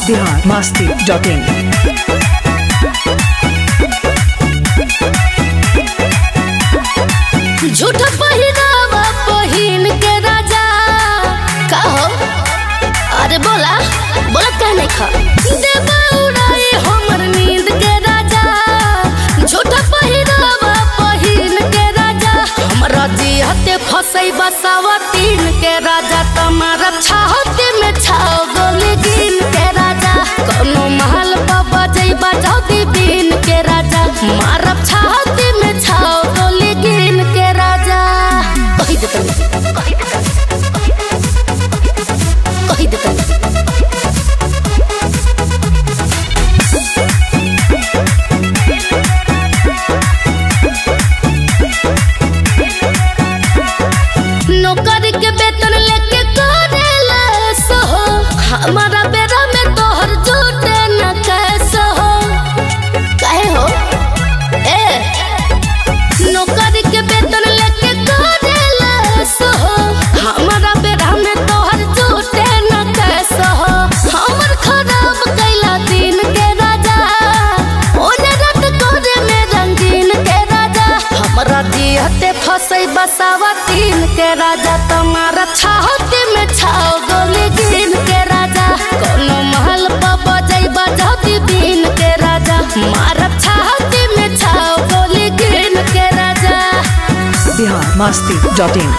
Bihar Masti dot इन झूठ पहिरावा पहिन के राजा कहो अरे बोला बोला कह नहीं खा देवा उड़ाए हमर नींद के राजा झूठ पहिरावा पहिन के राजा हमरा जिहते फसई बसावा तीन के राजा तुम्हारा छाहते में छाओ गोली गिन के राजा कोनो महल पर बजई बजाओ बीन के राजा मारब छाहते में छाओ गोली गिन के राजा कही दे तनी कही दे तनी नौकर के वेतन लेके करेला सहो हमारा बेरा में तोहर जुटे न कैसे हो काहे हो ए नौकर के वेतन लेके करेला सहो हमारा बेरा में तोहर जुटे न कैसे हो हमर खराब कैला दिन के राजा ओने रात करे में रंगीन के राजा हमरा दिहते फसई बसावा तीन के राजा तुम्हारा छाहते में छाओ गोली गिन के राजा कोनो महल पर बजई बजाती बीन के राजा मारब छाहते में छाओ गोली गिन के राजा Bihar Masti dot in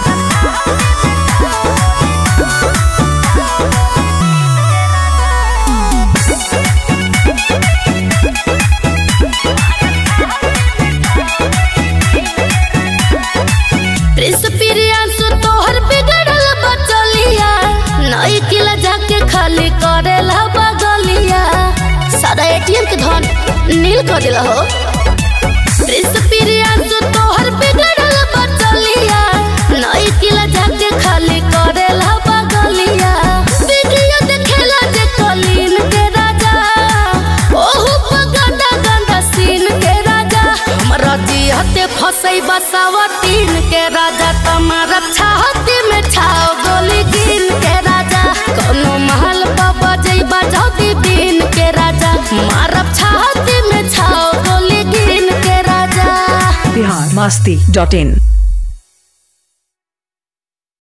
Prince Priyanshu तोहर बिगड़ल बचलिया नई किला जाके खाली करेला बगलिया सारा एटीएम के धन नील कर दिला हो प्रिंस प्रियांशु तोहर बिगड़ल बचलिया नई किला जाके खाली करेला बगलिया वीडियो देखेला जे कलीन के राजा ओहू पर गंदा गंदा सीन के राजा हमरा जिहते फसई बसावा तीन के राजा तुम्हारा छाहते में छाओ गोली गिन के राजा कोनो महल पर बजई बजाती बीन के राजा मारब छाहते में छाओ गोली गिन के राजा बिहार मस्ती डॉट इन